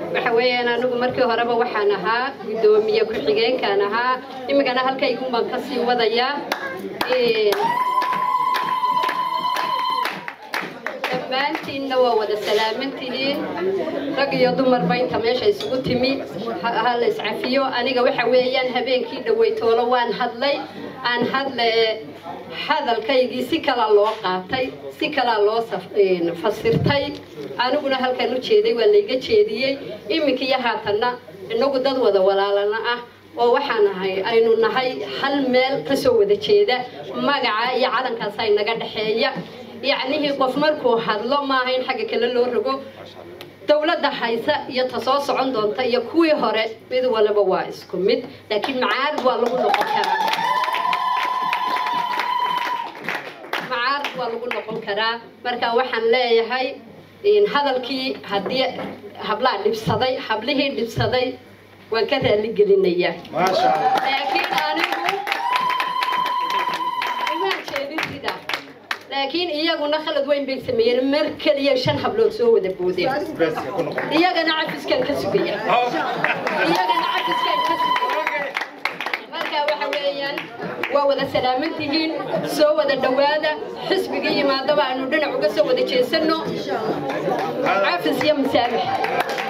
waxa weeyaan anigu markii horeba waxaan ahaa guddoomiye ku-xigeenkaan ahaa imikana halkaygun baan kasii wadayaa dhammaantiinna waa wada salaamantihiin rag iyo dumarba inta meesha isugu timi ha la iscafiyo aniga waxa weeyaan habeenkii dhaweytoolo waan hadlay aan hadle hadalkaygii si kalaa loo qaatay si kalaa loo fasirtay aniguna halkaan u jeeday waa layga jeediyey iminkiiyo haatanna inagu dad wada walaalana ah oo waxaan ahay aynu nahay hal meel kasoo wada jeeda magaca iyo calankaas ay naga dhexeeya yacnihii qof markuu hadlo maaha in xagga kale loo rogo dowladda haysa iyo ta soo socon doonta iyo kuwii hore mid waliba waa isku mid laakiin macaarib waa lagu noqon karaa macaarib waa lagu noqon karaa marka waxaan leeyahay hadalkii haddii hablaa dhibsaday hablihii dhibsaday waan ka raali gelinayaa laakiin anigu imaan jeedin sidaa laakiin iyaguna khalad weyn bay sameeyeen mar keliya shan hablood soo wada boodeen iyagana cafiskaan ka sugaya iyagana cafiskaan ka sugaya marka waxa weeyaan waa wada salaaman tihiin soo wada dhowaada xisbiga yimaadaba aanu dhinac uga soo wada jeesano cafis iyo masaamix